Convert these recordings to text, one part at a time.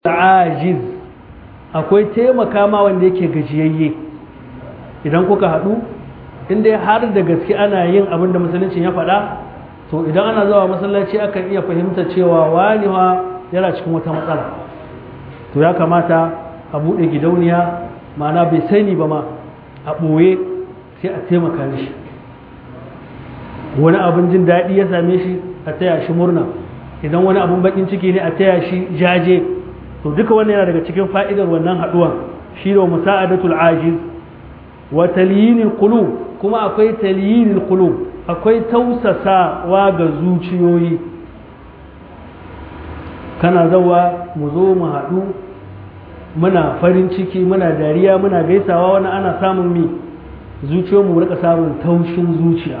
ajiz akwai taimaka ma wanda yake gajiyayye idan kuka haɗu inda har da gaske ana yin abin da musulunci ya faɗa to idan ana zuwa masallaci akan iya fahimta cewa wani yana cikin wata matsala to ya kamata a buɗe gidauniya ma'ana bai sani ba ma a ɓoye sai a taimaka mishi wani abin jin daɗi ya same shi a taya shi murna idan wani abin baƙin ciki ne a taya shi jaje to duka wannan yana daga cikin fa'idar wannan haɗuwa shi da musa'adatul ajiz wa talyinil qulub kuma akwai talyinil qulub akwai tausasawa ga zuciyoyi kana zawa mu zo mu haɗu muna farin ciki muna dariya muna gaisawa wani ana samun mi zuciyoyinmu rika samun taushin zuciya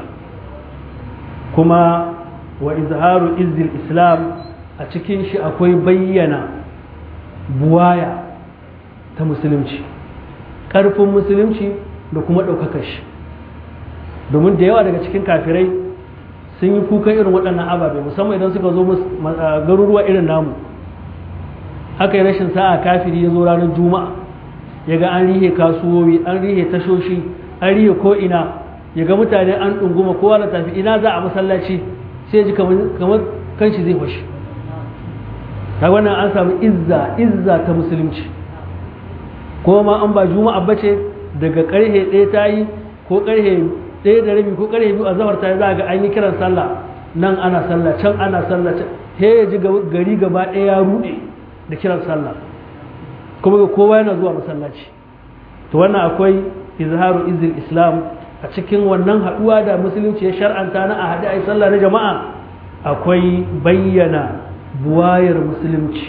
kuma wa izharu izzil islam a cikin shi akwai bayyana buwaya ta musulunci ƙarfin musulunci da kuma ɗaukakar shi domin da yawa daga cikin kafirai sun yi kukan irin waɗannan ababe musamman idan suka zo garuruwa irin namu aka yi rashin sa'a kafiri ya zo ranar juma'a ya ga an rihe kasuwowi an rihe tashoshi an rihe ko'ina ya ga mutane an ɗunguma kowa da tafi ina za a masallaci sai ji kamar kanshi zai fashi ta wannan an samu izza izza ta musulunci kuma ma an ba juma'a bace daga karhe ɗaya ta yi ko karhe ɗaya da rabi ko karhe biyu a zafar ta yi za ga an yi kiran sallah nan ana sallah can ana sallah can he ya ji gari gaba ɗaya ya ruɗe da kiran sallah kuma ga kowa yana zuwa masallaci to wannan akwai izharu izil islam a cikin wannan haɗuwa da musulunci ya shar'anta na a haɗe a yi sallah na jama'a akwai bayyana buwayar musulunci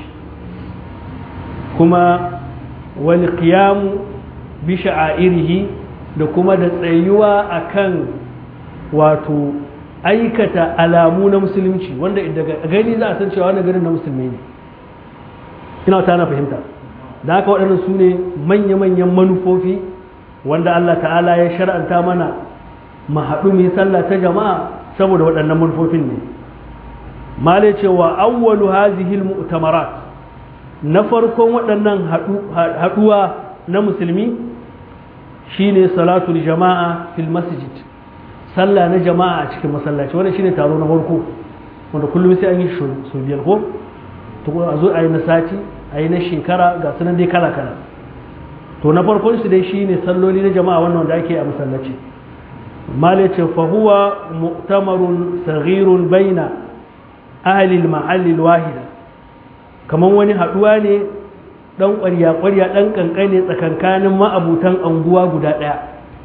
kuma wani kiyamu bi sha'airihi da kuma da tsayuwa akan wato aikata alamu na musulunci wanda daga gani za a san cewa wani garin na musulmi ne ina ta na fahimta da haka waɗannan su ne manya-manyan manufofi wanda Allah ta'ala ya shar'anta mana mu haɗu mu yi sallah ta jama'a saboda waɗannan manufofin ne male cewa awwalu hazihil mu'tamarat na farkon waɗannan haɗuwa na musulmi shine salatul jama'a fil masjid sallah na jama'a a cikin masallaci wannan shine taro na farko wanda kullum sai an yi su biyar ko to a zo a yi na sati a yi na shekara ga sunan dai kala kala to na farkon su dai shine salloli na jama'a wannan wanda ake a masallaci male ce fa huwa mu'tamarun saghirun baina ahalil mahallil wahida kamar wani haɗuwa ne ɗan ƙwarya-ƙwarya ɗan ƙanƙane tsakankanin ma'abutan anguwa guda ɗaya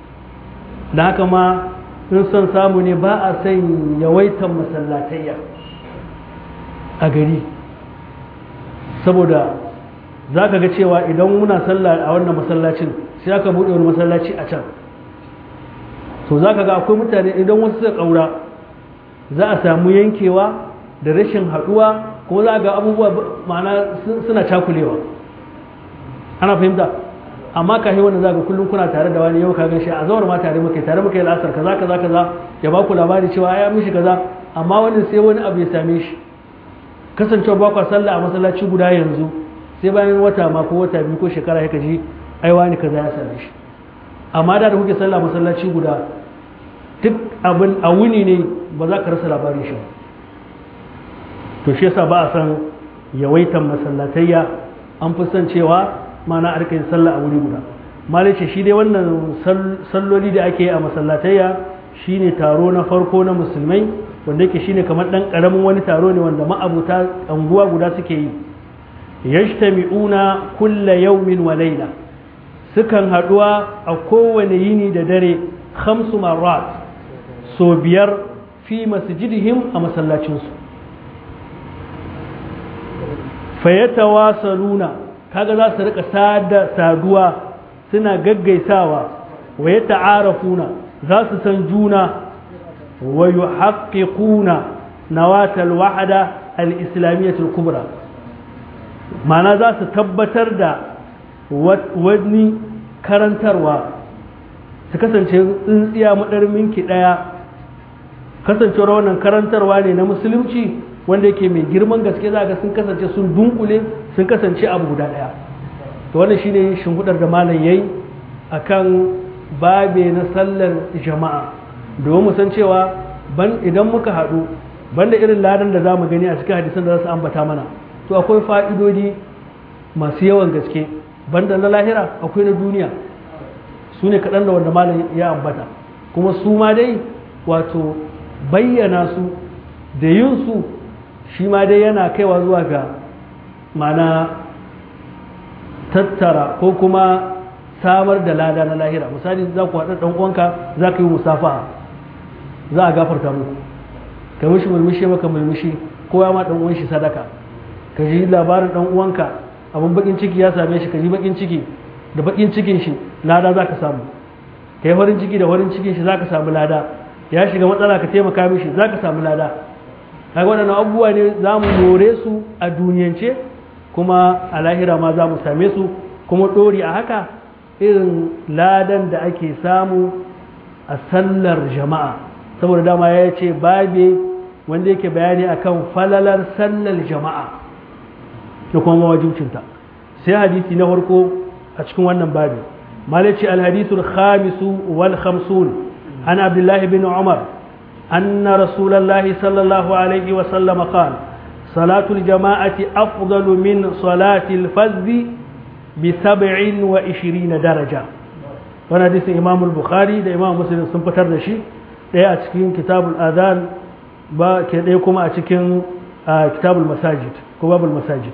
da haka ma in son samu ne ba a son yawaitan masallatayya a gari saboda za ka ga cewa idan muna sallah a wannan masallacin sai aka buɗe wani masallaci a can to za ka ga akwai mutane idan wasu suka ƙaura za a samu yankewa da rashin haɗuwa kuma za ga abubuwa ma'ana suna cakulewa ana fahimta amma ka yi wanda za ga kullum kuna tare da wani yau ka gan shi a zawar ma tare muka tare muka yi lasar kaza kaza kaza ya ba ku labari cewa ya mishi kaza amma wani sai wani abu ya same shi kasancewa ba kwa sallah a masallaci guda yanzu sai bayan wata ma ko wata biyu ko shekara ya ji ai wani kaza ya same shi amma da da kuke sallah masallaci guda duk abin a wuni ne ba za ka rasa labarin shi ba to shi yasa ba a san yawaitan masallatayya an fi son cewa mana a yin sallah a wuri guda malai ce shi dai wannan salloli da ake yi a masallatayya shine taro na farko na musulmai wanda yake shine kamar dan karamin wani taro ne wanda ma'abuta anguwa guda suke yi yajtami'una kulla yawmin wa layla sukan haduwa a kowane yini da dare khamsu marrat so biyar fi masjidihim a masallacinsu fayyatawasaluna kaga za su rika sada saduwa suna gaggaisawa wa ya ta'arafuna za su san juna wa yuhaqqiquna nawatal wahda al-islamiyyatul kubra ma'ana za su tabbatar da wani karantarwa su kasance tsintsiya madarminki daya kasancewar wannan karantarwa ne na musulunci wanda yake mai girman gaske za ga sun kasance sun dunkule sun kasance abu guda ɗaya to wannan shine shimfiɗar da malam yayi akan babe na sallar jama'a domin mu san cewa ban idan muka haɗu banda irin ladan da za mu gani a cikin hadisan da za su ambata mana to akwai fa'idodi masu yawan gaske banda na lahira akwai na duniya su ne kaɗan da wanda malam ya ambata kuma su ma dai wato bayyana su da yin su shi ma dai yana kaiwa zuwa ga mana tattara ko kuma samar da lada na lahira misali za ku haɗa ɗan uwanka za ka yi musafa za a gafarta muku ka mishi mulmushi maka mulmushi ko ya ma ɗan uwan shi sadaka ka ji labarin ɗan uwanka abin bakin ciki ya same shi ka ji bakin ciki da bakin cikin shi lada za ka samu ka yi farin ciki da farin cikin shi za ka samu lada ya shiga matsala ka taimaka mishi za ka samu lada kaga waɗannan abubuwa ne za mu more su a duniyance kuma a lahira ma za mu same su kuma ɗori a haka irin ladan da ake samu a sallar jama'a saboda dama ya ce babe wanda yake bayani akan falalar sallar jama'a da kuma mawajibcinta sai hadisi na farko a cikin wannan babi malaci alhadisul khamisu wal khamsun an abdullahi bin umar anna rasulullahi sallallahu alaihi wa sallam qala salatul jama'ati afdalu min salatil fardhi bi 27 daraja wannan hadisin imam al-bukhari da imam muslim sun fitar da shi daya a cikin kitabul adhan ba ke daya kuma a cikin kitabul masajid ko babul masajid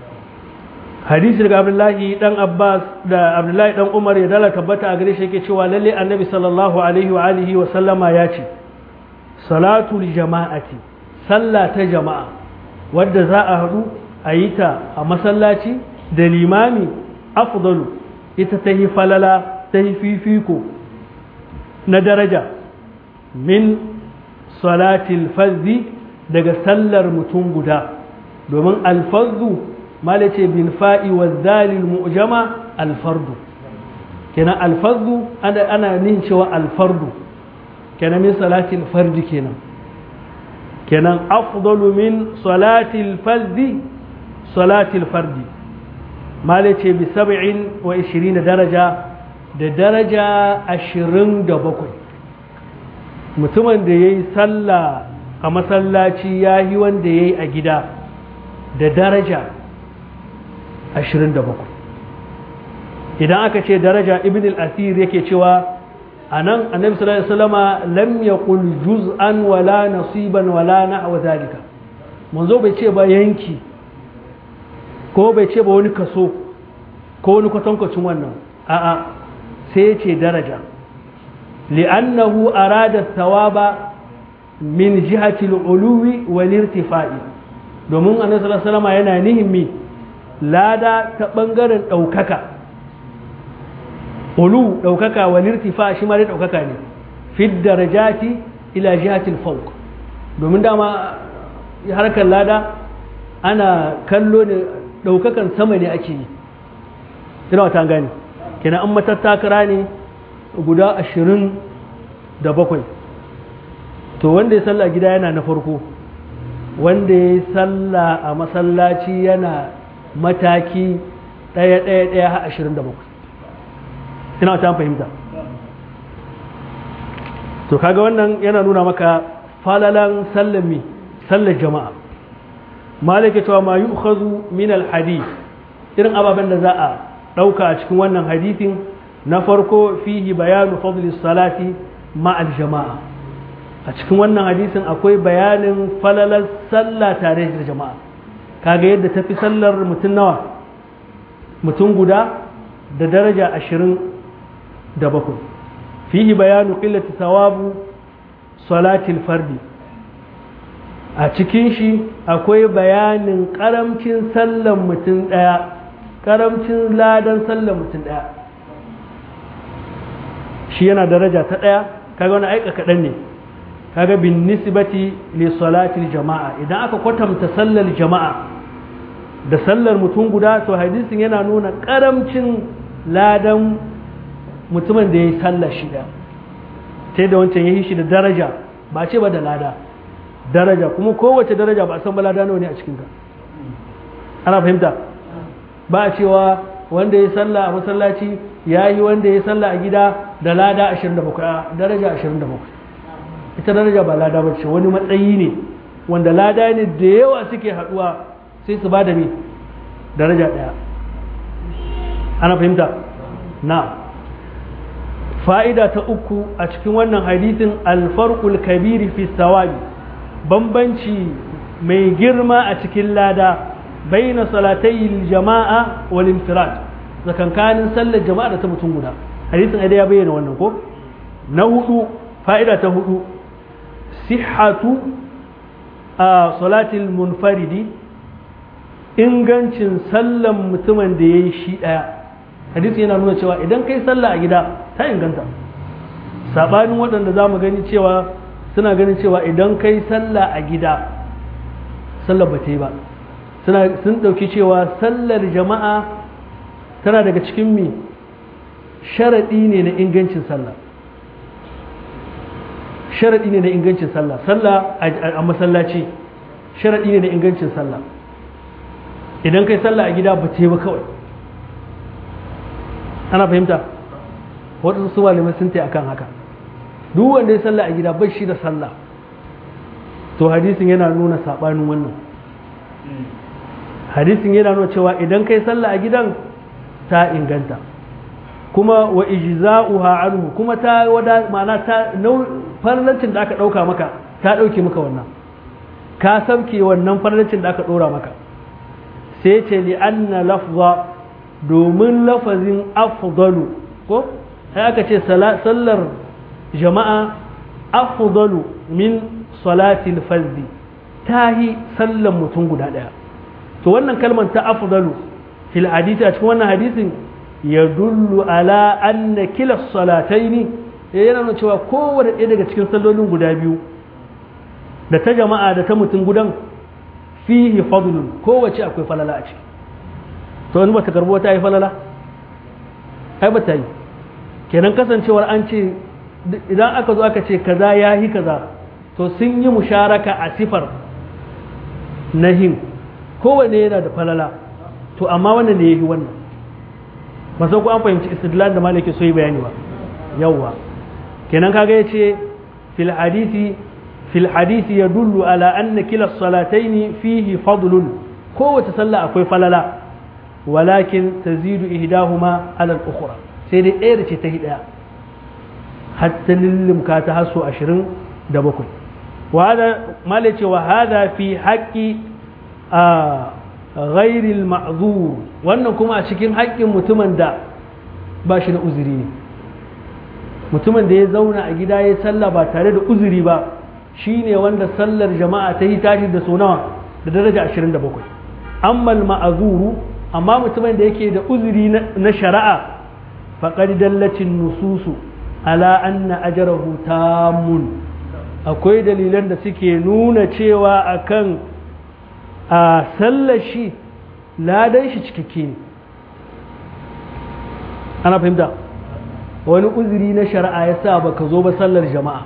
hadisi daga abdullahi dan abbas da abdullahi dan umar ya dala tabbata a gare shi yake cewa lalle annabi sallallahu alaihi wa alihi wa sallama ya ce salatul jama'ati sallah ta jama'a wadda za a haɗu a yi ta a masallaci da limami afdalu ita ta yi falala ta yi fifiko na daraja min salatil fazzi daga sallar mutum guda domin alfazzu malace bin fa'i wa zalil mu'jama alfardu kenan alfardu ana ana nin cewa alfardu kenan min salatil fardi kenan kenan afdalu min salatil fardi salatil fardi malace bi sab'in wa 20 daraja da daraja 27 mutumin da yayi sallah a masallaci yayi wanda yayi a gida da daraja 27 idan aka ce daraja ibn al-asir yake cewa a nan annabi sallallahu alaihi wasallama lam yaqul juz'an wala nasiban wala nahwa zalika manzo bai ce ba yanki ko bai ce ba wani kaso ko wani kwatankwacin wannan a'a sai ya ce daraja li'annahu arada thawaba min jihati al-uluwi wal irtifa'i domin annabi sallallahu alaihi wasallama yana nihin lada ta ɓangaren ɗaukaka ulu ɗaukaka wa lirtifa shi ma dai ɗaukaka ne fid darajati ila jihatil fawq domin dama harkar lada ana kallo ne ɗaukakan sama ne ake yi ina wata gani kenan an matattakara ne guda ashirin da bakwai to wanda ya salla gida yana na farko wanda ya salla a masallaci yana mataki ɗaya ɗaya ɗaya har ashirin da bakwai ina ta fahimta to kaga wannan yana nuna maka falalan sallami sallar jama'a malaka cewa ma yu'khazu min al-hadith irin ababen da za a ɗauka a cikin wannan hadithin na farko fihi bayanu fadlis salati ma al-jama'a a cikin wannan hadisin akwai bayanin falalar sallah tare da jama'a kaga yadda tafi sallar mutum nawa mutum guda da daraja ashirin da bakwai fihi bayanu qillati thawabu salatil fardi a cikin shi akwai bayanin karamcin sallar mutum daya karamcin ladan sallar mutum daya shi yana daraja ta daya kaga wani aika kaɗan ne kaga bin nisbati li salatil jama'a idan aka kwatanta sallar jama'a da sallar mutum guda to hadisin yana nuna karamcin ladan mutumin da ya yi sallar shida sai da wancan ya yi shi da daraja ba ce ba da lada daraja kuma kowace daraja ba a san ba lada nawa ne a cikinta ana fahimta ba a cewa wanda ya sallah a masallaci ya yi wanda ya sallah a gida da lada 27 a daraja 27 ita daraja ba lada ba ce wani matsayi ne wanda lada ne da yawa suke haduwa sai su ba da me daraja daya ana fahimta na fa'ida ta uku a cikin wannan hadisin alfarqul kabiri fi sawabi bambanci mai girma a cikin lada baina salatai jama'a wal infirad zakankanin sallar jama'a da ta mutum guda hadisin ai ya bayyana wannan ko na hudu fa'ida ta hudu sihhatu a salatil munfaridi ingancin sallan mutumin da ya yi shi ɗaya hadisi yana nuna cewa idan kai sallah a gida ta inganta saɓanin waɗanda za mu gani cewa suna ganin cewa idan kai sallah a gida sallar ba ta yi ba sun ɗauki cewa sallar jama'a tana daga cikin mi sharaɗi ne na ingancin sallah sharaɗi ne na ingancin sallah sallah a masallaci sharaɗi ne na ingancin sallah idan kai sallah a gida ba ce ba kawai ana fahimta waɗansu su malamai sun tai akan haka duk wanda ya sallah a gida bai shi da sallah to hadisin yana nuna saɓanin wannan hadisin yana nuna cewa idan kai sallah a gidan ta inganta kuma wa ijza'uha anhu kuma ta wada ma'ana ta farlancin da aka ɗauka maka ta ɗauke maka wannan ka sauke wannan farlancin da aka ɗora maka sai ce li anna lafza domin lafazin afdalu ko sai aka ce sallar jama'a afdalu min salatil fazdi tahi sallar mutum guda daya to wannan kalmar ta afdalu fil hadisi a cikin wannan hadisin ya dullu ala anna kila salataini yana nuna cewa kowane ɗaya daga cikin sallolin guda biyu da ta jama'a da ta mutum gudan fihi fadlun kowace akwai falala a ciki to wani bata karbo ta yi falala ai bata yi kenan kasancewar an ce idan aka zo aka ce kaza ya yi kaza to sun yi musharaka a sifar nahin kowanne yana da falala to amma wannan ne ya yi wannan ba sai ku an fahimci istidlal da malaki so yi bayani ba yawwa kenan kaga ya ce fil hadisi fil hadisi ya dullu ala anna kila salataini fihi fadlun kowace sallah akwai falala walakin tazidu ihdahuma ala al-ukhra sai dai ɗaya da ce ta hidaya hatta lillimka ta haso 27 wa hada malai ce wa hada fi haqqi a ghairil ma'zur wannan kuma a cikin haƙƙin mutumin da ba shi da uzuri ne mutumin da ya zauna a gida ya sallah ba tare da uzuri ba shine wanda sallar jama'a ta yi tashi da so nawa da daraja 27 amma ma'azuru amma mutumin da yake da uzuri na shari'a faqad dallacin nususu ala anna ajrahu tamun akwai dalilan da suke nuna cewa akan a sallar shi ladan shi cikakke ne ana fahimta wani uzuri na shari'a ya sa baka zo ba sallar jama'a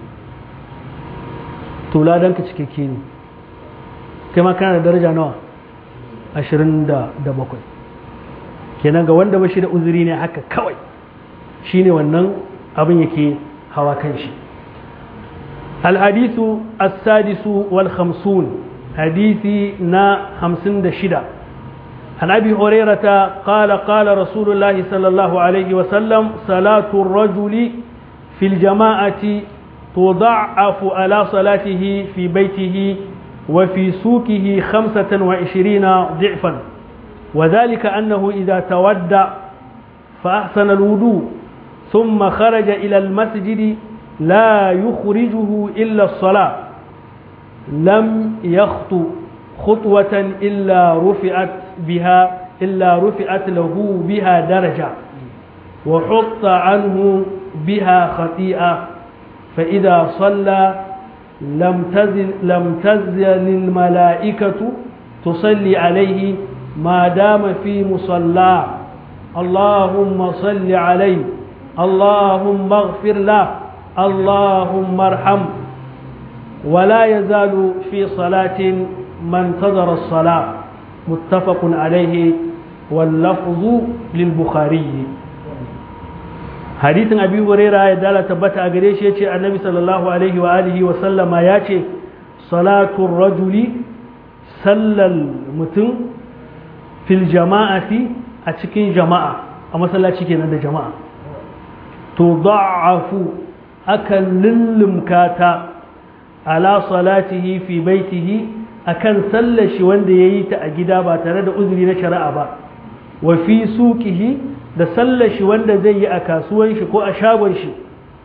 to ladan ka cikakke ne kai ma kana da daraja nawa ashirin da bakwai kenan ga wanda ba shi da uzuri ne haka kawai shine wannan abin yake hawa kan shi الحديث السادس والخمسون حديثي نا خمسين دشدة عن أبي هريرة قال قال رسول الله صلى الله عليه وسلم صلاة الرجل في الجماعة تضعف على صلاته في بيته وفي سوقه خمسة وعشرين ضعفا وذلك أنه إذا تودع فأحسن الوضوء ثم خرج إلى المسجد لا يخرجه إلا الصلاة لم يخطو خطوة إلا رفعت بها إلا رفعت له بها درجة وحط عنه بها خطيئة فإذا صلى لم تزل لم تزل الملائكة تصلي عليه ما دام في مصلاه اللهم صل عليه اللهم اغفر له اللهم ارحم ولا يزال في صلاة ما انتظر الصلاة متفق عليه wallafzu lil bukhari hadithin abi huraira ya dala tabbata a gare shi yace annabi sallallahu alaihi wa alihi wa sallama yace salatu rajuli sallal mutum fil jama'ati a cikin jama'a a masallaci kenan da jama'a to da'afu akan lullumka ta ala salatihi fi baitihi akan sallar shi wanda yayi ta a gida ba tare da uzuri na shari'a ba wa fi suqihi da sallar shi wanda zai yi a kasuwan shi ko a shagon shi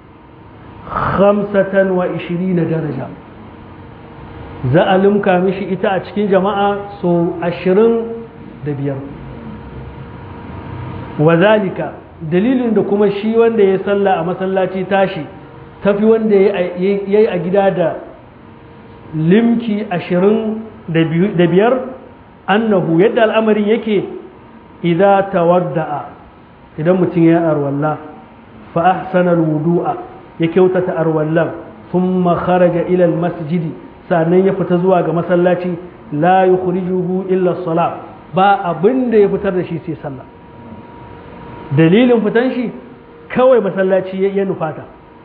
25 daraja za a limka mishi ita a cikin jama'a so 25 wa zalika dalilin da kuma shi wanda ya salla a masallaci tashi tafi wanda ya yi a gida da limki ashirin da biyar annahu yadda al'amarin yake idza tawadda'a idan mutum ya arwalla fa ahsana wudu'a ya kyautata arwallan thumma kharaja ila masjidi sannan ya fita zuwa ga masallaci la yukhrijuhu illa as ba abin da ya fitar da shi sai sallah dalilin fitan shi kawai masallaci ya nufata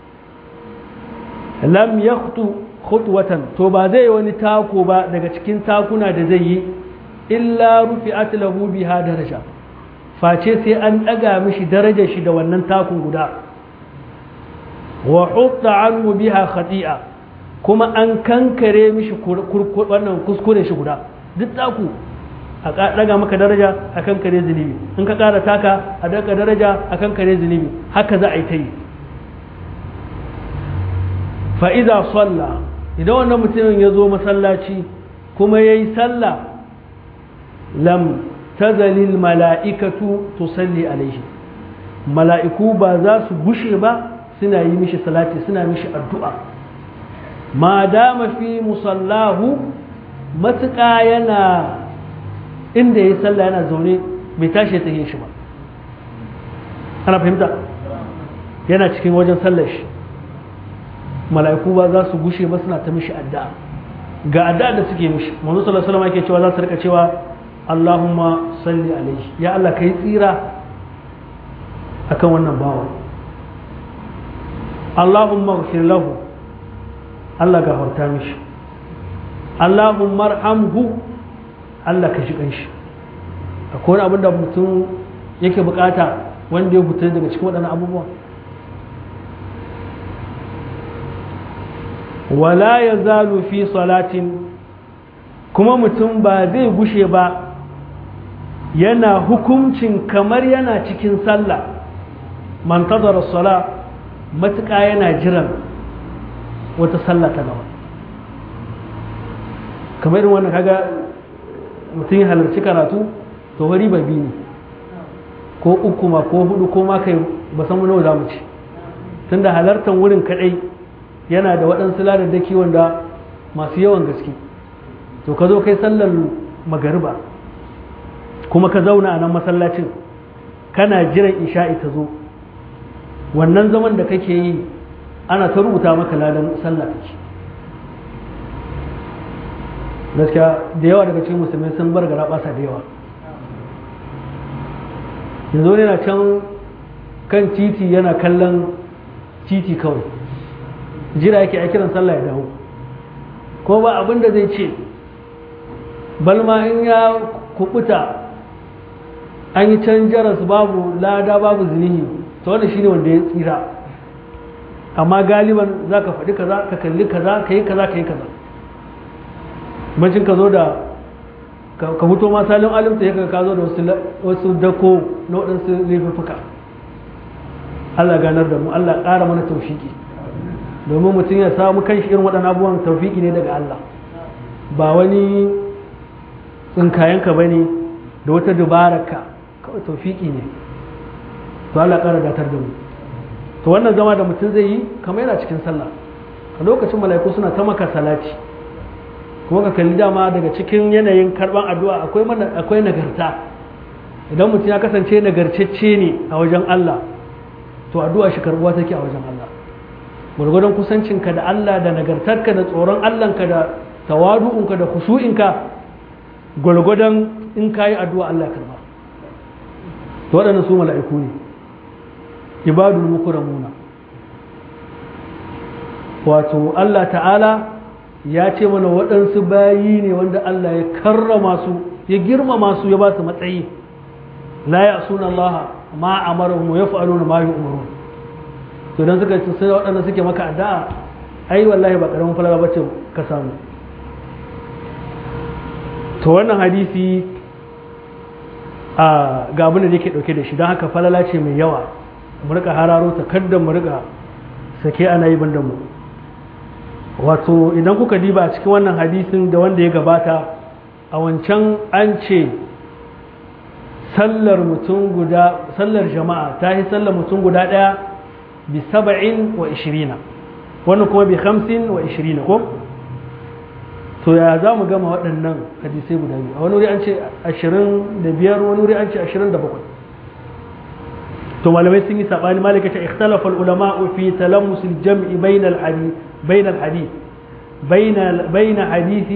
lam yakhtu khutwatan to ba zai wani tako ba daga cikin takuna da zai yi illa rufi'at lahu biha daraja face sai an daga mishi darajar shi da wannan takun guda wa hutta anhu biha khati'a kuma an kankare mishi wannan kuskure shi guda duk taku a daga maka daraja a kan kare zunubi in ka kara taka a daga daraja a kan kare zunubi haka za a yi ta yi fa'iza salla idan wannan mutumin ya zo masallaci kuma ya yi salla lam tazalil mala'ikatu tusalli alaihi mala'iku ba za su gushe ba suna yi mishi salati suna mishi addu'a ma dama fi musallahu matuƙa yana inda ya yi sallah yana zaune bai tashi ta yin shi ba ana fahimta yana cikin wajen sallar shi mala'iku ba za su gushe ba suna ta mishi addu'a ga addu'a da suke mishi manzo sallallahu alaihi wasallam yake cewa za su rika cewa Allahumma salli alaihi ya Allah kai tsira akan wannan bawa Allahumma ighfir lahu Allah gafarta mishi Allahumma arhamhu Allah ka shi kanshi akwai wani abin da mutum yake bukata wanda ya fita daga cikin waɗannan abubuwa wala ya zalu fi salatin kuma mutum ba zai gushe ba yana hukuncin kamar yana cikin sallah man tazara sala matuƙa yana jiran wata sallah ta gaba kamar irin wannan kaga mutum ya halarci karatu to wari ba biyu ne ko uku ma ko hudu ko ma kai ba san nawa za mu ci tunda halartar wurin kadai yana da waɗansu ladaddaki wanda masu yawan gaske to ka zo kai sallar magariba kuma ka zauna a nan masallacin kana jiran isha'i ta zo wannan zaman da kake yi ana ta rubuta maka ladan sallah kake gaskiya da yawa daga cikin musulmai sun bar gara basa da yawa yanzu yana can kan titi yana kallon titi kawai jira yake a kiran sallah ya dawo ko ba abin da zai ce balma in ya kubuta an yi can jaras babu lada babu zinihi to wanda shine wanda ya tsira amma galiban za ka faɗi kaza ka kalli kaza ka yi kaza ka yi kaza bacin ka zo da ka fito ma salin alimta ya ka zo da wasu dako na waɗansu laifuffuka Allah ganar da mu Allah ƙara mana taufiki domin mutum ya samu kan shi irin waɗannan abubuwan taufiki ne daga Allah ba wani tsinkayenka ba ne da wata dubararka kawai taufiki ne to Allah ƙara datar da mu to wannan zama da mutum zai yi kamar yana cikin sallah a lokacin mala'iku suna ta maka salati kuma ka kalli dama daga cikin yanayin karban addu'a akwai akwai nagarta idan mutum ya kasance nagarcecce ne a wajen Allah to addu'a shi karbuwa take a wajen Allah gwargwadon kusancinka da Allah da nagartarka da tsoron Allahnka da tawadu'unka da khushu'inka gwargwadon in ka yi addu'a Allah karba to waɗannan su mala'iku ne ibadul mukramuna wato Allah ta'ala ya ce mana waɗansu bayi ne wanda Allah ya karrama su ya girmama su ya ba su matsayi la ya suna Allah ma amarahum wa yaf'aluna ma yu'marun to dan suka ce sai waɗanda suke maka addu'a ai wallahi ba karamin falala bace ka samu to wannan hadisi a ga abin da yake dauke da shi don haka falala ce mai yawa mu rika hararo ta kaddan mu rika sake ana yi bandan mu wato idan kuka diba a cikin wannan hadisin da wanda ya gabata a wancan an ce sallar mutum guda sallar jama'a ta yi sallar mutum guda ɗaya bi saba'in wa ishirina wannan kuma bi hamsin wa ishirina ko to ya za mu gama waɗannan hadisai guda biyu a wani wuri an ce ashirin da biyar wani wuri an ce ashirin da bakwai to malamai sun yi saɓani malika ta ikhtalafa ulama fi talammusil jam'i bainal hadith بين الحديث بين بين حديث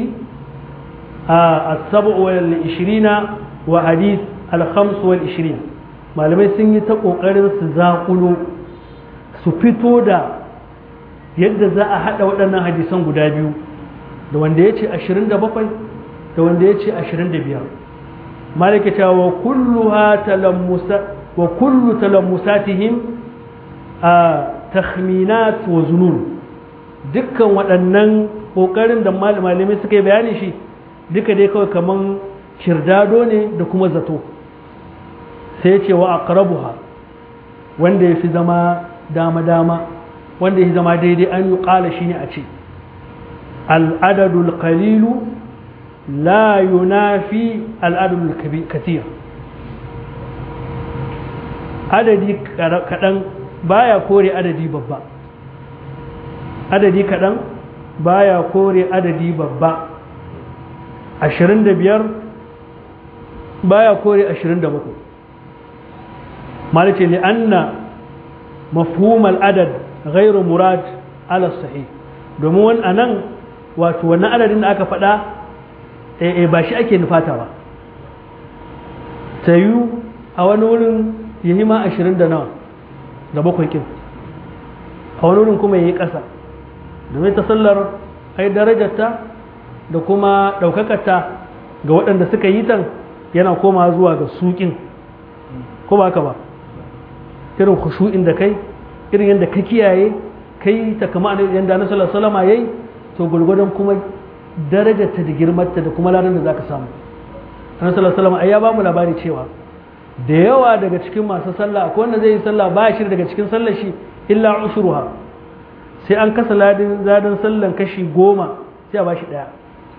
السبع والعشرين وحديث الخمس والعشرين malamai sun yi ta ƙoƙarin su zaƙulo su fito da yadda za a haɗa waɗannan hadisan guda biyu da wanda ya ce 27 da wanda ya ce 25 malaka wa kulluha talammusa wa kullu talammusatihim a takhminat wa zunun dukkan waɗannan ƙoƙarin da malamai suka yi bayani shi duka dai kawai kaman kirdado ne da kuma zato sai ce wa aqrabuha wanda ya fi zama dama-dama wanda ya zama daidai an yi ƙala shi ne a ce al'adadul qalilu la yunafi al'adadul kathir adadi kaɗan baya kore adadi babba adadi kaɗan baya kore adadi babba ashirin da biyar baya kore ashirin da bakwai malice ne anna mafhumar adad ghairu murad ala sahih domin wani anan wato wannan adadin da aka faɗa eh ba shi ake nufata ba ta yi a wani wurin ya yi ma ashirin da nawa da bakwai kin a wani wurin kuma ya yi ƙasa domin ta sallar ai darajarta da kuma ɗaukakarta ga waɗanda suka yi tan yana koma zuwa ga suƙin ko ba haka ba irin khushu'in da kai irin yadda ka kiyaye kai ta kama yadda na sallar salama yayi to gulgudun kuma darajarta da girmarta da kuma ladan da za ka samu annabi sallallahu alaihi wasallam ai ya ba mu labari cewa da yawa daga cikin masu sallah akwai wanda zai yi sallah ba shi daga cikin sallar shi illa usruha sai an kasa ladin zadan sallan kashi goma sai a bashi daya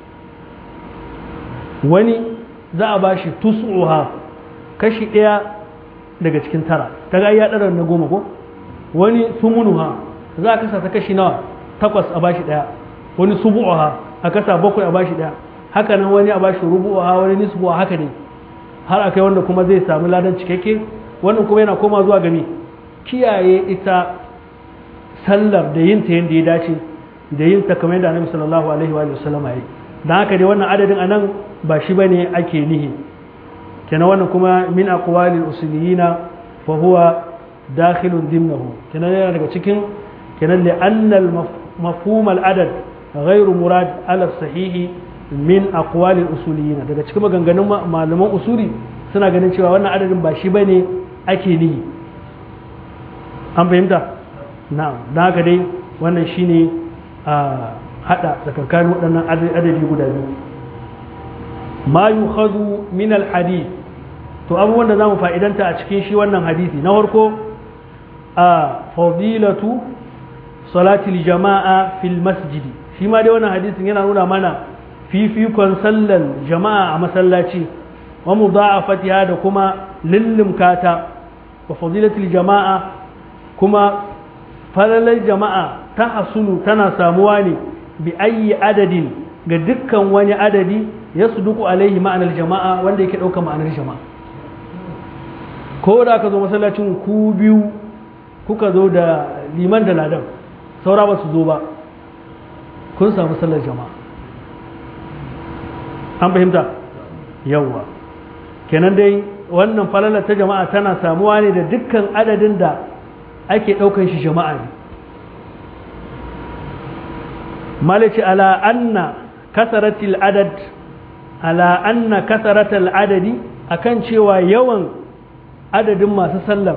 wani za a bashi tus'uha kashi daya daga cikin tara daga ya dara na goma ko wani sumunuha za a kasa ta kashi nawa takwas a bashi daya wani subu'uha a kasa bakwai a bashi daya haka nan wani a bashi rubu'uha wani nisbu'a haka ne har akai wanda kuma zai samu ladan cikakke wannan kuma yana koma zuwa gami kiyaye ita sallar da yin ta yadda ya dace da yin ta kamar yadda annabi sallallahu alaihi wa sallam ya yi dan haka dai wannan adadin anan ba shi bane ake nihi kenan wannan kuma min aqwalil usuliyina fa huwa dakhilun dimnahu kenan yana daga cikin kenan li anna al mafhum al adad ghairu murad ala sahihi min aqwalil usuliyina daga cikin maganganun malaman usuli suna ganin cewa wannan adadin ba shi bane ake nihi an fahimta na'am don haka dai wannan shine a hada tsakankanin waɗannan adadi guda biyu ma yukhadhu min alhadith to abubuwan da zamu fa'idanta a cikin shi wannan hadisi na farko a fadilatu salatil jama'a fil masjidi shi ma dai wannan hadisin yana nuna mana fifikon sallan jama'a a masallaci wa mudha'afatiha da kuma lillimkata wa fadilatil jama'a kuma falalar jama'a ta hasulu tana samuwa ne bi ayi adadin ga dukkan wani adadi ya duku alaihi ma'anar jama'a wanda yake ɗauka ma'anar jama'a ko da ka zo masallacin ku biyu kuka zo da liman da ladan saura ba su zo ba kun samu sallar jama'a an fahimta yawwa kenan dai wannan falalar ta jama'a tana samuwa ne da dukkan adadin da ake ɗaukan shi jama'a ne malici ala anna kasaratil adad ala anna kasaratil adadi akan cewa yawan adadin masu sallar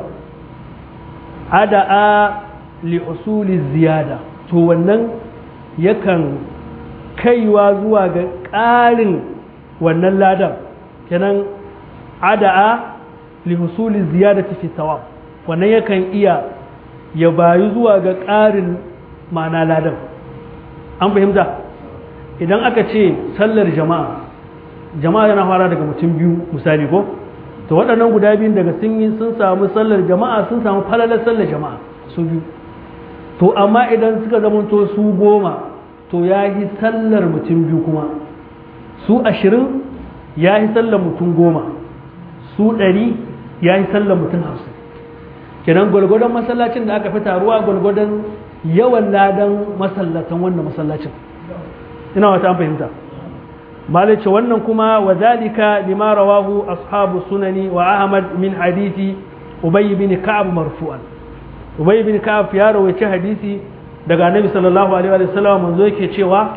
ada'a li usuli ziyada to wannan yakan kaiwa zuwa ga ƙarin wannan ladan kenan ada'a li usuli ziyadati fi thawab wannan yakan iya ya bayu zuwa ga ƙarin ma'ana ladan an fahimta idan aka ce sallar jama'a jama'a yana fara daga mutum biyu misali ko to waɗannan guda biyun daga sun yi sun samu sallar jama'a sun samu falalar sallar jama'a su biyu to amma idan suka zamanto su goma to ya yi sallar mutum biyu kuma su ashirin ya yi sallar mutum goma su ɗari ya yi sallar mutum hamsin kenan gwalgwadon masallacin da aka fi taruwa gwalgwadon yawan ladan masallatan wannan masallacin ina wata an fahimta malice wannan kuma wa zalika lima rawahu ashabu sunani wa ahmad min hadisi ubay bin ka'ab marfu'an ubay bin ka'ab ya rawaita hadisi daga annabi sallallahu alaihi wa sallam manzo yake cewa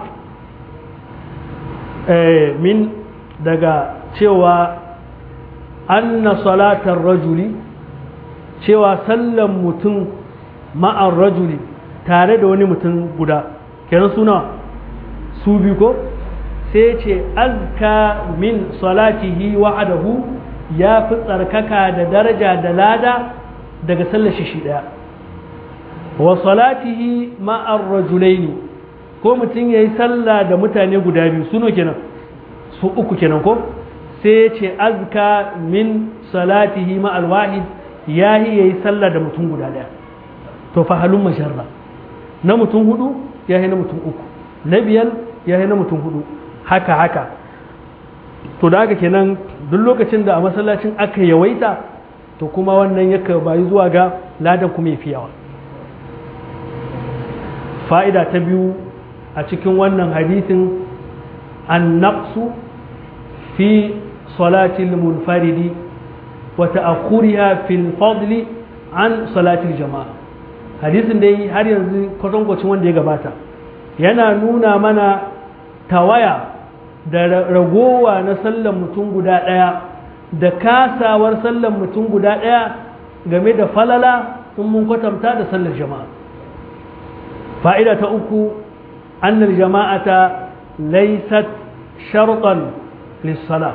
eh min daga cewa anna salatar rajuli cewa sallan mutum ma'ar rajuli tare da wani mutum guda kenan suna su biyu ko sai ce azka min salatihi wa'adahu ya fi tsarkaka da daraja da lada daga sallar shi shi daya wa salatihi ma'ar rajulaini ko mutum ya yi sallah da mutane guda biyu suno kenan su uku kenan ko sai ce azka min salatihi ma'al wahid ya yi ya yi sallah da mutum guda daya to fa halun masharra na mutum hudu ya yi na mutum uku na biyar ya yi na mutum hudu haka haka to da haka kenan duk lokacin da a masallacin aka yawaita to kuma wannan yaka bayi zuwa ga ladan kuma ya fi yawa fa'ida ta biyu a cikin wannan hadisin an naqsu fi salatil munfaridi wa ta'akhuriha fil fadli an salatil jama'a hadisin dai har yanzu kwatankwacin wanda ya gabata yana nuna mana tawaya da ragowa na sallan mutum guda ɗaya da kasawar sallan mutum guda ɗaya game da falala in mun kwatanta da sallar jama'a fa'ida ta uku annal jama'ata laysat shartan lissala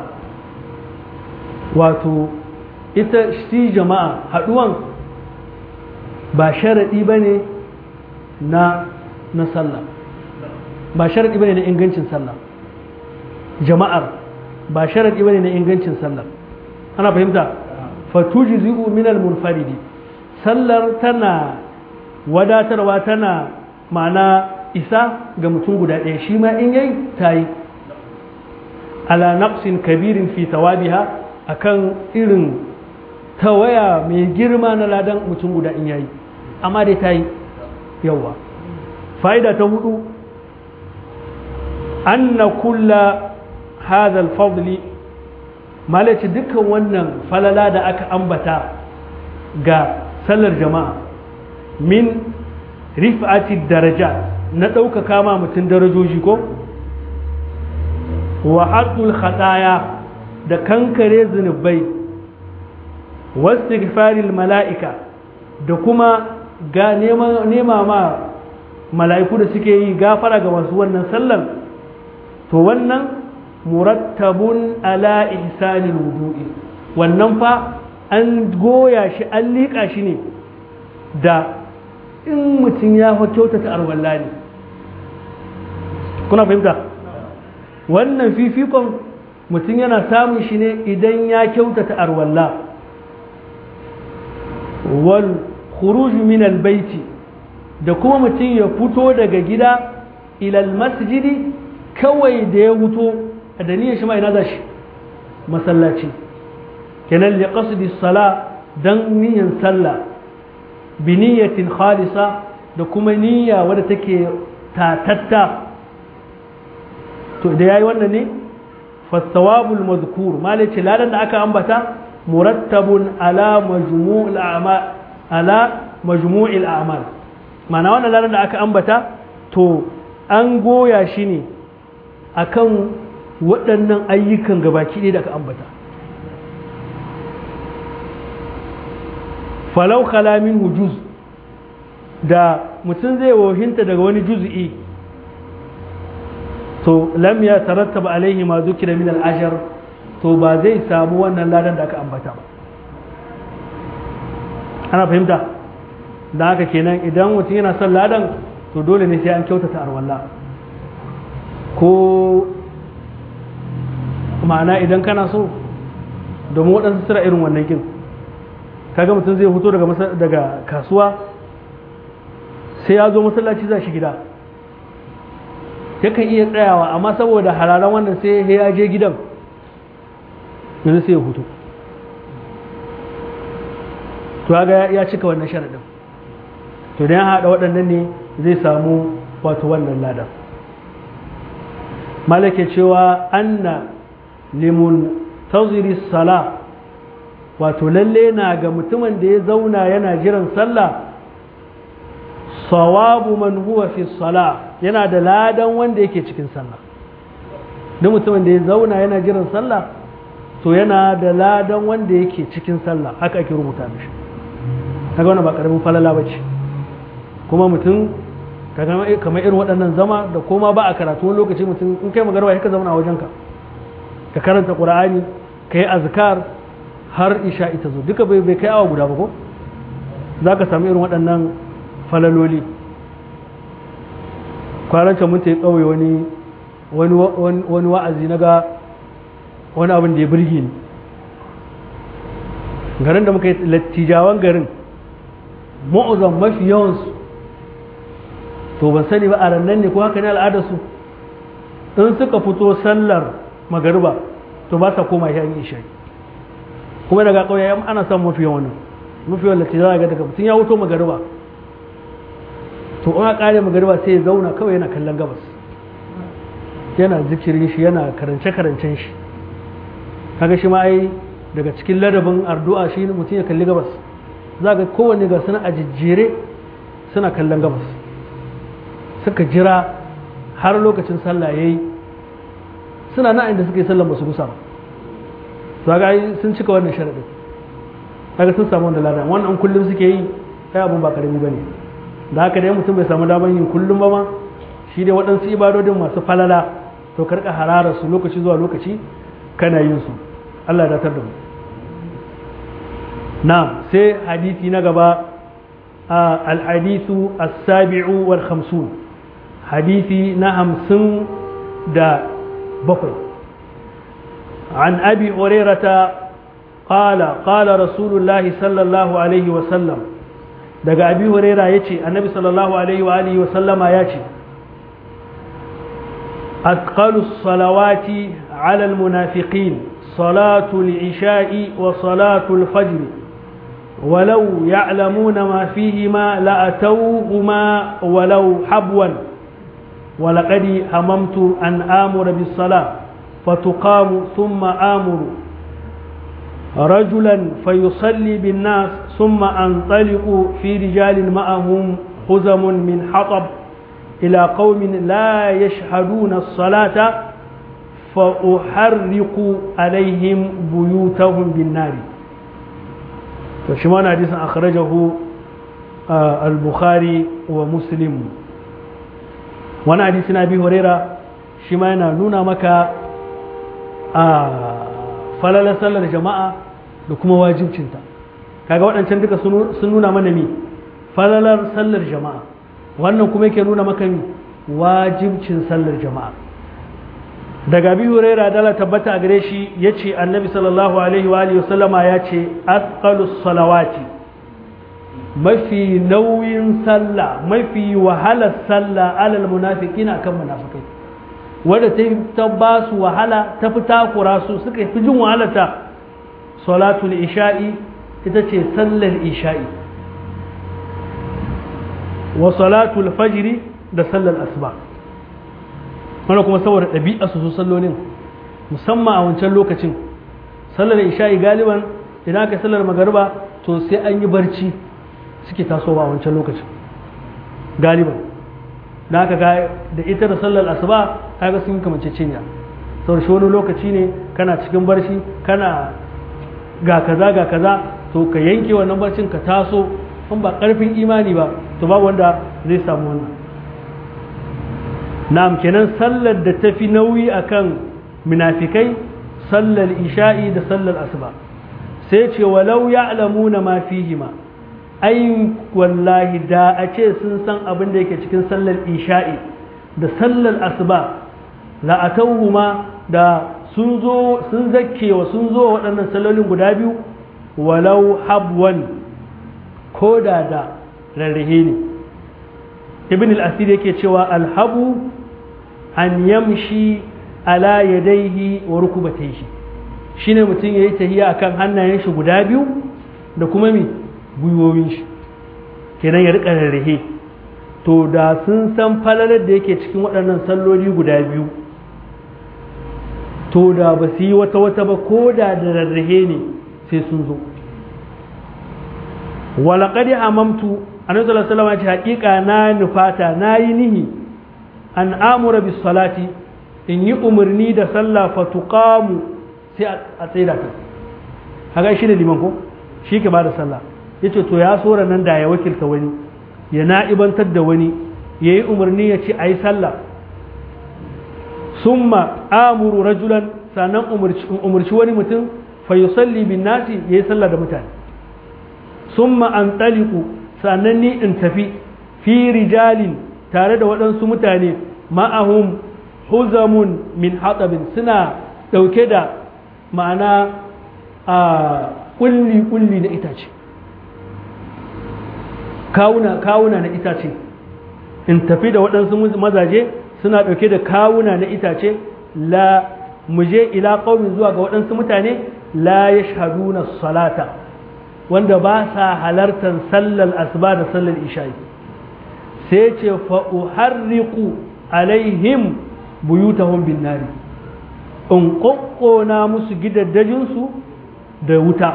wato ita shi jama'a haɗuwan ba sharaɗi ba ne na na sallah ba sharaɗi ba ne na ingancin sallah jama'ar ba sharaɗi ba ne na ingancin sallah ana fahimta fatuji zi'u minal munfaridi sallar tana wadatarwa tana ma'ana isa ga mutum guda ɗaya shi ma in yayi ta yi ala naqsin kabirin fi tawabiha akan irin tawaya mai girma na ladan mutum guda in yayi amma dai ta yi yawa fa'ida ta hudu anna kulla hadha al-fadli malaci dukkan wannan falala da aka ambata ga sallar jama'a min rif'ati daraja na ɗaukaka ma mutum darajoji ko wa haɗul khataya da kankare zunubai wasu mala'ika da kuma ga nema ma mala'iku da suke yi gafara ga masu wannan sallan to wannan murattabun ala ihsanil wudu'i wannan fa an goya shi an liƙa shi ne da in mutum ya fa kyautata arwalla ne kuna fahimta wannan fifikon mutum yana samun shi ne idan ya kyautata arwalla wal khuruj min al baiti da kuma mutum ya fito daga gida ilal masjidi kawai da ya wuto a dalilin shi ma ina za shi masallaci kenan li qasdi sala dan niyyar sallah bi niyyatin khalisa da kuma niyya wadda take tatatta to da yayi wannan ne fasawabul mazkur malaci ladan da aka ambata murattabun ala majmu'il a'mal ala majmu'il a'mal ma'ana wannan ladan da aka ambata to an goya shi ne akan waɗannan ayyukan gabaki ɗaya da aka ambata falau kalamin hujuz da mutum zai wohinta daga wani juz'i to lam ya tarattaba alaihi ma zukira min al-ashar to ba zai samu wannan ladan da aka ambata ba ana fahimta da haka kenan idan mutum yana son ladan to dole ne sai an kyautata arwalla ko ma'ana idan kana so domin waɗansu sira irin wannan kin kaga mutum zai fito daga kasuwa sai ya zo masallaci za shi gida yakan iya tsayawa amma saboda hararan wannan sai ya je gidan yanzu sai ya hutu to ga ya cika wannan sharaɗin to da ya haɗa waɗannan ne zai samu wato wannan ladan malake cewa anna limun taziri sala wato lalle na ga mutumin da ya zauna yana jiran sallah sawabu man huwa fi sala yana da ladan wanda yake cikin sallah duk mutumin da ya zauna yana jiran sallah to yana da ladan wanda yake cikin sallah haka ake rubuta mishi kaga wannan ba karamin falala bace kuma mutum kamar irin waɗannan zama da koma ba a karatu wani lokaci mutum in kai magarba ya ka zauna a wajenka ka karanta qur'ani ka yi azkar har isha ita zo duka bai bai kai awa guda ba ko za ka samu irin waɗannan falaloli kwanancan mun ta yi ƙauye wani wani wa'azi na ga wani abin da ya birge ni garin da muka yi lattijawan garin ma'uzan mafi yawansu to ban sani ba a rannan ne ko haka ne al'adarsu in suka fito sallar magariba to ba sa koma ya yi isha'i kuma daga ƙauye ana son mafi yawan mafi yawan lattijawa ga daga mutum ya wuto magariba to in ƙare magariba sai ya zauna kawai yana kallon gabas yana zikirin shi yana karance-karancen shi kaga shi ma ai daga cikin ladabin ardu'a shi mutum ya kalli gabas za ga kowanne ga suna a jijjere suna kallon gabas suka jira har lokacin sallah yayi suna na inda suka yi sallan ba su gusa ba to ga sun cika wannan sharadin kaga sun samu wanda ladan wannan kullum suke yi kai abun ba karami bane da haka dai mutum bai samu daman yin kullum ba ma shi dai waɗansu ibadodin masu falala to karka harara su lokaci zuwa lokaci kana yin su Allah ya datar da mu na sai hadisi na gaba al-hadithu as-sabi'u wal khamsun hadisi na hamsin da bakwai عن أبي هريرة قال قال رسول الله صلى الله عليه وسلم daga abi huraira ya ce annabi sallallahu alaihi wa alihi wa sallama ya ce أثقل الصلوات على المنافقين صلاة العشاء وصلاة الفجر ولو يعلمون ما فيهما لأتوهما ولو حبوا ولقد هممت أن آمر بالصلاة فتقام ثم آمر رجلا فيصلي بالناس ثم أنطلق في رجال معهم خزم من حطب إلى قوم لا يشهدون الصلاة فأحرق عليهم بيوتهم بالنار فشمان حديث أخرجه آه البخاري ومسلم وانا حديث أبي هريرة شمان نونا مكا آه فلا صلى الجماعة لكم واجب cinta kaga waɗancan duka sun nuna mana mi falalar sallar jama'a wannan kuma yake nuna maka wajibcin sallar jama'a daga bi huraira dala tabbata a gare shi ya ce annabi sallallahu alaihi wa alihi wasallama ya ce asqalus salawati mafi nauyin sallah mafi wahalar sallah alal munafiqin akan munafikai wanda ta ta ba su wahala ta fi takura su suka fi jin wahalarta salatul isha'i ita ce sallar isha'i wa salatul fajri da sallar asuba wanda kuma saboda ɗabi'a su su sallolin musamman a wancan lokacin sallar isha'i galiban idan aka sallar magariba to sai an yi barci suke tasowa a wancan lokacin galiban da aka ga da ita da sallar asuba kaga sun kamance cinya sau shi wani lokaci ne kana cikin barci kana ga kaza ga kaza to ka yanke wannan barcin ka taso in ba karfin imani ba to ba wanda zai samu wannan na'am kenan sallar da tafi nauyi akan munafikai sallar isha'i da sallar asuba sai ce walau ya'lamuna ma fihima ai wallahi da a ce sun san abin da yake cikin sallar isha'i da sallar asuba la'atauhuma da sun zo sun zakkewa sun zo waɗannan sallolin guda biyu walau habwan ko da da rarrahe ne ibn al-asir yake cewa alhabu an yamshi ala yadaihi wa rukubatayhi shine mutum yayi tahiya akan hannayen shi guda biyu da kuma mi gwiwowin shi kenan ya rika rarrahe to da sun san falalar da yake cikin waɗannan salloli guda biyu to da ba su yi wata wata ba ko da da rarrahe ne sai sun zo walaƙadi amamtu annabi sallallahu alaihi wasallam ce haƙiƙa na nufata na yi nihi an amura bis salati in yi umarni da sallah fa tuqamu sai a tsaida ta haka shi ne liman ko shi ke bada sallah yace to ya sora nan da ya wakilta wani ya na'ibantar da wani yayi umarni ya ce ayi sallah summa amuru rajulan sannan umarci wani mutum fa yusalli bin nasi yayi sallah da mutane summa an taliku sannan ni in tafi fi rijalin tare da waɗansu mutane ma'ahum huzamun min hatsabin suna ɗauke da ma'ana a ƙulli-ƙulli na itace kawuna kawuna na itace in tafi da waɗansu mazaje suna ɗauke da kawuna na itace la muje ila ƙaumin zuwa ga waɗansu mutane la ya shahaduna salata wanda ba sa halartar sallar asuba da sallar isha'i sai ce fa'uharriku alaihim buyutahum bin nari in ƙoƙona musu gidaddajinsu da wuta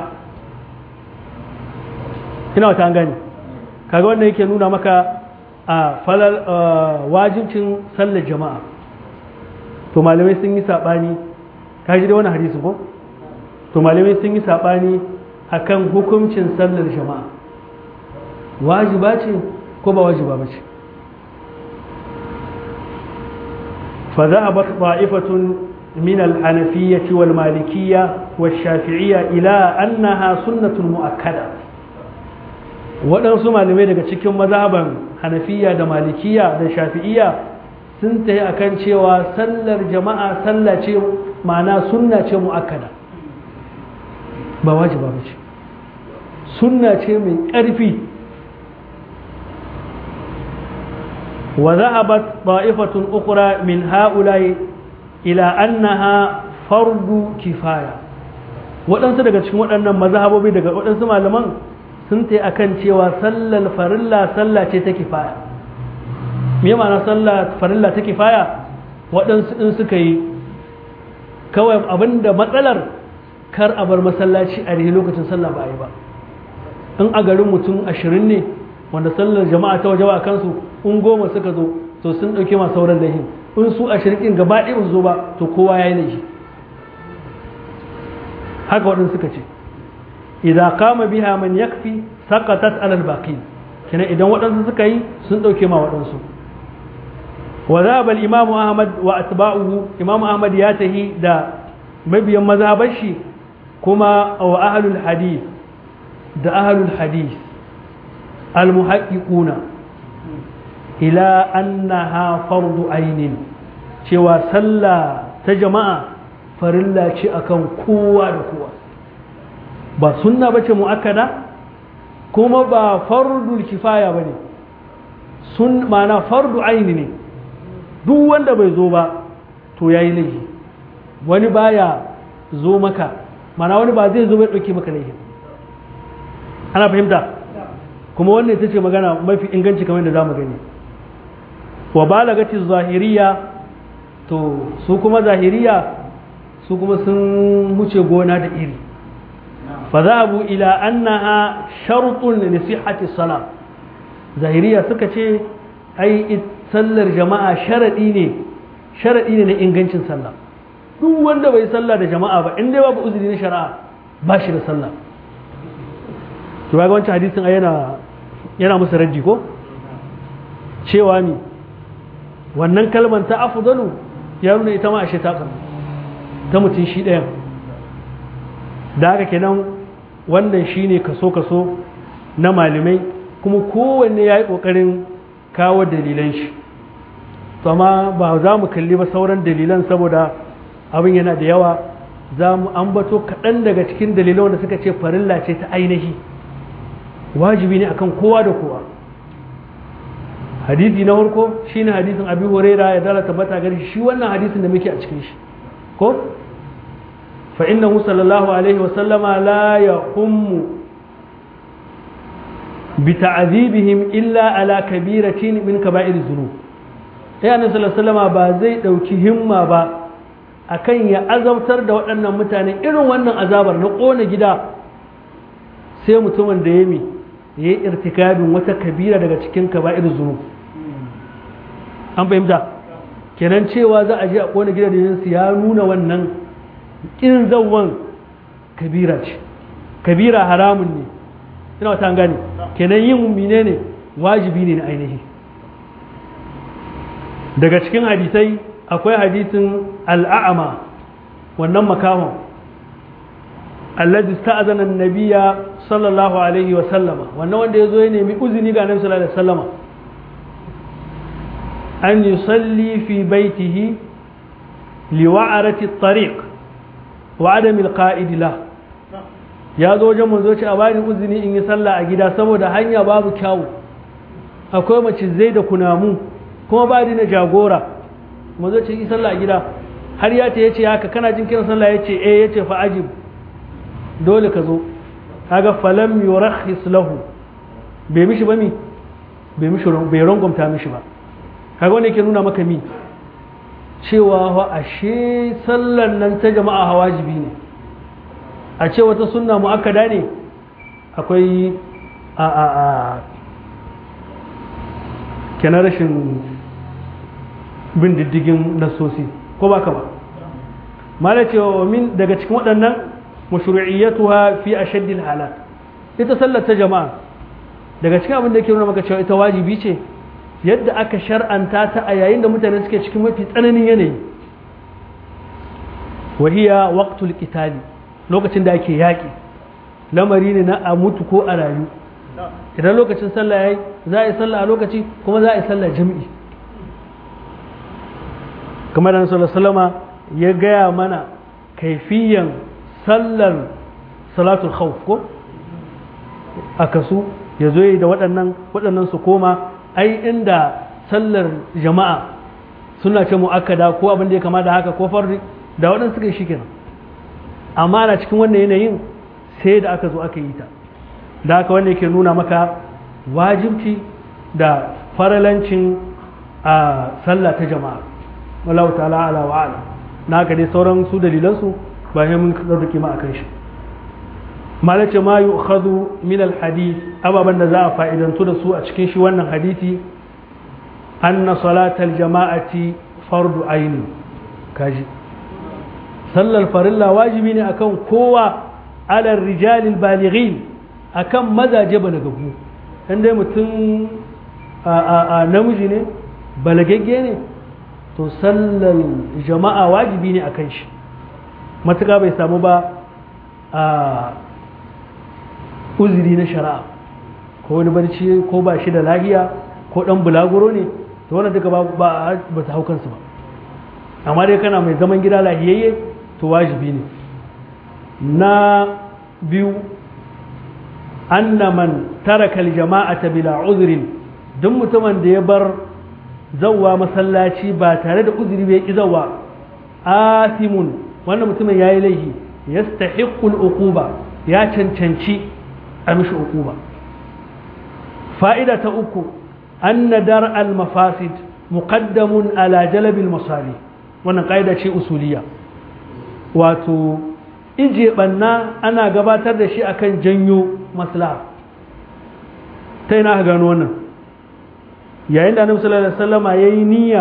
ina wata gani kaga wanda yake nuna maka a falal wajibcin sallar jama'a to malamai sun yi saɓani kaji da wani hadisi ko to malamai sun yi saɓani akan hukuncin sallar jama'a wajiba ce ko ba wajiba ba ce فذهبت طائفة من الحنفية والمالكية والشافعية إلى أنها سنة مؤكدة waɗansu malamai daga cikin mazhaban hanafiya da malikiya da shafi'iya sun tafi akan cewa sallar jama'a sallah ce ma'ana sunna ce mu'akkada ba wajiba ba ce sunna ce mai ƙarfi وذهبت طائفة أخرى من هؤلاء إلى أنها فرض كفاية waɗansu daga cikin waɗannan mazhabobi daga waɗansu malaman sun ta akan cewa sallar farilla sallah ce ta kifaya me ma'ana sallah farilla ta kifaya waɗansu in suka yi kawai abinda matsalar kar a bar masallaci a rihe lokacin sallah ba a yi ba in a garin mutum ashirin ne wanda sallar jama'a ta waje a kansu in goma suka zo to sun ɗauke ma sauran lahin in su a shirkin gaba ɗaya su zo ba to kowa ya yi laifi haka waɗansu suka ce idan kama biha man yakfi saqatat alal baqin kenan idan waɗansu suka yi sun ɗauke ma waɗansu wa zaba al imamu ahmad wa atba'uhu imamu ahmad ya tahi da mabiyan mazhabar shi kuma wa ahlul hadith da ahlul hadith al muhaqqiquna ila annaha fardu ainin cewa sallah ta jama'a farilla ce akan kowa da kowa ba sunna bace muakkada kuma ba fardul kifaya bane sun mana fardu aini ne duk wanda bai zo ba to yayi laifi wani baya zo maka mana wani ba zai zo bai dauke maka laifi ana fahimta kuma wannan ita ce magana mafi inganci kamar da zamu gani wa balagati zahiriya to su kuma zahiriya su kuma sun wuce gona da iri fa zahabu ila annaha shartun li sihhati salat zahiriya suka ce ai sallar jama'a sharadi ne sharadi ne na ingancin sallah duk wanda bai sallah da jama'a ba in dai babu uzuri na shari'a ba shi da sallah to ga wancan hadisin ai yana yana musu raddi ko cewa ni wannan kalmar ta afdalu ya nuna ita ma ashe ta ta mutum shi ɗayan da haka kenan wannan shine kaso kaso na malamai kuma kowanne ya yi ƙoƙarin kawo dalilan shi to amma ba za mu kalli ba sauran dalilan saboda abin yana da yawa za mu ambato kaɗan daga cikin dalilan wanda suka ce farilla ce ta ainihi wajibi ne akan kowa da kowa hadisi na farko shine hadisin abi huraira ya dala tabbata gari shi wannan hadisin da muke a cikin shi ko fa innahu sallallahu alaihi wa sallama la yahummu bi ta'dhibihim illa ala kabiratin min kaba'ir dhunub sai annabi sallallahu alaihi wasallama ba zai dauki himma ba akan ya azabtar da waɗannan mutane irin wannan azabar na ƙona gida sai mutumin da ya mi ya yi irtikabin wata kabira daga cikin kaba'ir zunub an fahimta kenan cewa za a je a ƙona gida da ya nuna wannan ƙin zawon kabira ce kabira haramun ne ina wata gane kenan yin mummine ne wajibi ne na ainihi daga cikin hadisai akwai hadisin al'a'ama wannan makahon alladhi sta'azana an-nabiyya sallallahu alaihi wa sallama wannan wanda yazo ya nemi uzini ga annabi sallallahu alaihi wa sallama an yusalli fi baitihi liwa'arati at-tariq wa adami al-qa'id la ya zo wajen manzo ce a bani uzini in yi sallah a gida saboda hanya babu kyawu akwai mace zai da kunamu kuma ba na jagora manzo ce yi sallah a gida har ya ce yace haka kana jin kiran sallah yace eh yace fa ajib dole ka zo kaga falam yurakhis lahu bai mishi ba mi bai mishi bai rangwamta mishi ba kaga wanda yake nuna maka mi cewa wa ashe sallan nan ta jama'a hawajibi ne a ce wata sunna mu'akkada ne akwai a a a kenan rashin bin diddigin nasosi ko ba ka ba mala cewa min daga cikin waɗannan mashru'iyyatuha fi ashaddil halat ita sallar ta jama'a daga cikin abin da yake nuna maka cewa ita wajibi ce yadda aka shar'anta ta a yayin da mutane suke cikin mafi tsananin yanayi wahiya waqtul qitali lokacin da ake yaƙi lamari ne na a mutu ko a rayu idan lokacin sallah yayi za a yi sallah a lokaci kuma za a yi sallah jami'i kamar da sallama ya gaya mana kaifiyan sallar salatul khawf ko a kasu ya zo da waɗannan waɗannan su koma ai inda sallar jama'a suna ce mu'akkada ko abin da ya kama da haka ko farri da waɗansu suka yi shi kenan amma na cikin wannan yanayin sai da aka zo aka yi ta da haka wanda yake nuna maka wajibci da faralancin a sallah ta jama'a wallahu ta'ala ala wa ala na haka dai sauran su dalilansu ba sai mun ɗauki ma akan shi malace ma yu'khadhu min al-hadith ababan da za a fa'idantu da su a cikin shi wannan hadisi anna salatal jama'ati fardu aini kaji sallar farilla wajibi ne akan kowa alal rijalil balighin akan mazaje balagaggu in dai mutum a namiji ne balagagge ne to sallar jama'a wajibi ne akan shi matuƙa bai samu ba a uzuri na shari'a ko wani barci ko ba shi da lahiya ko dan bulaguro ne to wannan duka ba ba ta hau kansu ba amma dai kana mai zaman gida lahiyayye to wajibi ne na biyu anna man taraka aljama'ata bila uzrin duk mutumin da ya bar zawwa masallaci ba tare da uzuri bai ki zawwa asimun wannan mutumin yayi laifi yastahiqqu al-uquba ya cancanci a mishi uquba fa'ida ta uku anna dar al-mafasid muqaddamun ala jalb al-masali wannan kaida ce usuliya wato ije banna ana gabatar da shi akan janyo maslaha ta ina gano wannan yayin da annabi sallallahu alaihi wasallama yayi niyya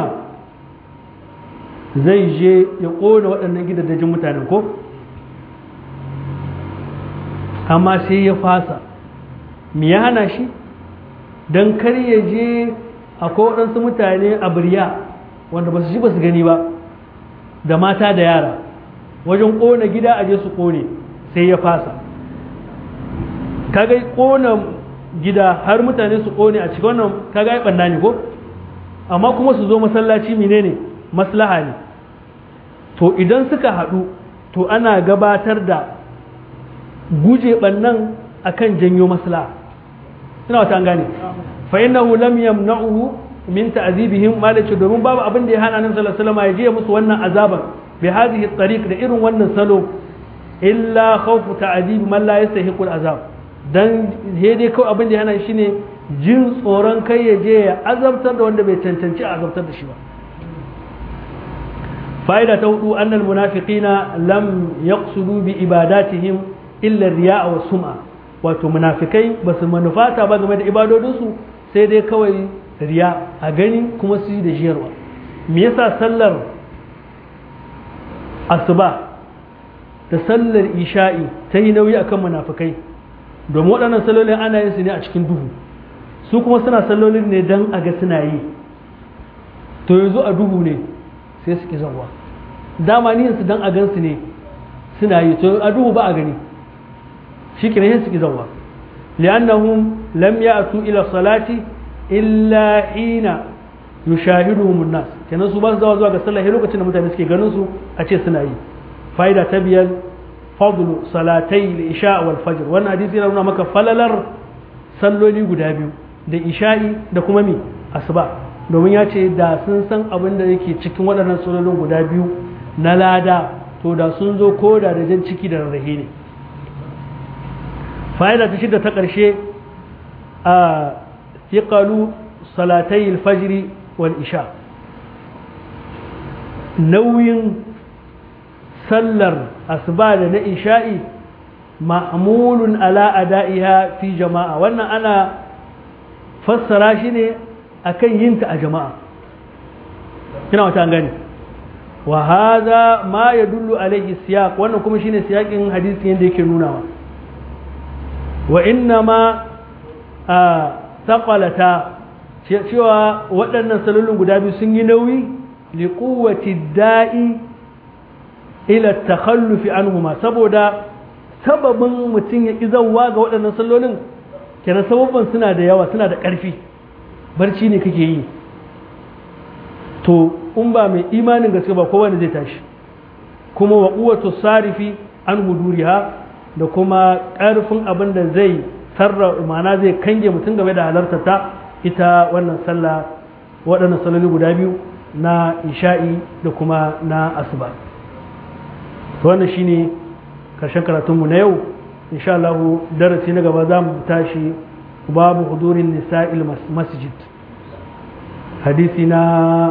zai je ya kona waɗannan gidajen mutanen ko amma sai ya fasa me ya hana shi don kar ya je akwai waɗansu mutane a birya wanda ba su ji ba su gani ba da mata da yara wajen ƙona gida a je su ƙone sai ya fasa kaga ƙona gida har mutane su ƙone a cikin wannan kaga ya ɓanna ne ko amma kuma su zo masallaci menene maslaha ne to idan suka haɗu to ana gabatar da guje ɓannan akan janyo maslaha ina wata an gane fa innahu lam yamna'uhu min ta'zibihim malaci domin babu abin da ya hana annabi sallallahu alaihi wasallam ya je musu wannan azaban bi hadhihi tariq da irin wannan salo illa khawfu ta'zib man la yastahiqu al-azab dan he dai kawai abin da ya hana shi ne jin tsoron kai ya je ya azabtar da wanda bai cancanci a azabtar da shi ba fa'ida ta hudu annal munafiqina lam yaqsudu bi ibadatihim illa riya'a wa sum'a wato munafikai ba su manufata ba game da ibadodinsu sai dai kawai riya a gani kuma su yi da jiyarwa me yasa sallar asuba da sallar isha'i ta yi nauyi akan munafikai domin waɗannan sallolin ana yin su ne a cikin duhu su kuma suna sallolin ne don a ga suna yi to yanzu a duhu ne sai su ki zawa dama niyyarsu don a gan su ne suna yi to a duhu ba a gani shi ke su ki zawa li'annahum lam ya'tu ila salati illa hina yushahiduhum an-nas kenan su ba su zawa zuwa ga sallah lokacin da mutane suke ganin su a ce suna yi fa'ida ta biyar fadlu salatai al-isha wal fajr wannan hadisi yana nuna maka falalar salloli guda biyu da isha'i da kuma mi asuba domin ya ce da sun san abin da yake cikin waɗannan sallolin guda biyu na lada to da sun zo koda da jan ciki da rarrahe ne fa'ida ta shida ta ƙarshe a fiƙalu salatai alfajiri wal isha nauyin sallar asuba da na isha'i ma'amulun ala ada'iha fi jama'a wannan ana fassara shi ne akan yinta a jama'a kina wata gani wa hadha ma yadullu alayhi siyaq wannan kuma shine siyaqin hadisi yanda yake nunawa wa inna ma a saƙalata cewa waɗannan salolin guda biyu sun yi nauyi liƙuwati da'i ila takhallufi anhuma saboda sababin mutum ya ƙi zauwa ga waɗannan salolin kenan sababin suna da yawa suna da ƙarfi barci ne kake yi to in ba mai imanin gaske ba kowane zai tashi kuma wa ƙuwatu sarifi an huduriha da kuma ƙarfin abin da zai sarra ma'ana zai kange mutum game da halartar ta ita wannan sallah waɗannan salloli guda biyu na isha'i da kuma na asuba to wannan shine karshen karatunmu na yau insha Allah darasi na gaba za mu tashi babu hudurin nisa'il masjid hadisi na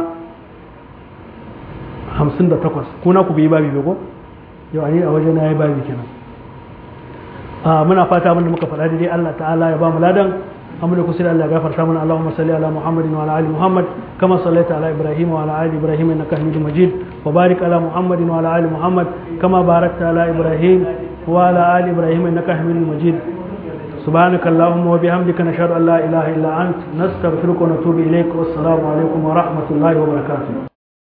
58 kuna ku bi babi ko yau ani a waje na yi babi kenan muna fata abinda muka faɗa daidai Allah ta'ala ya ba mu ladan amma da kusa Allah ya gafarta mana Allahumma salli ala Muhammadin wa ala ali Muhammad kama sallaita ala Ibrahim wa ala ali Ibrahim innaka Hamidum Majid wa barik ala Muhammadin wa ala ali Muhammad kama barakta ala Ibrahim wa ala ali Ibrahim innaka Hamidum Majid سبحانك اللهم وبحمدك نشهد ان لا اله الا انت نستغفرك ونتوب اليك والسلام عليكم ورحمه الله وبركاته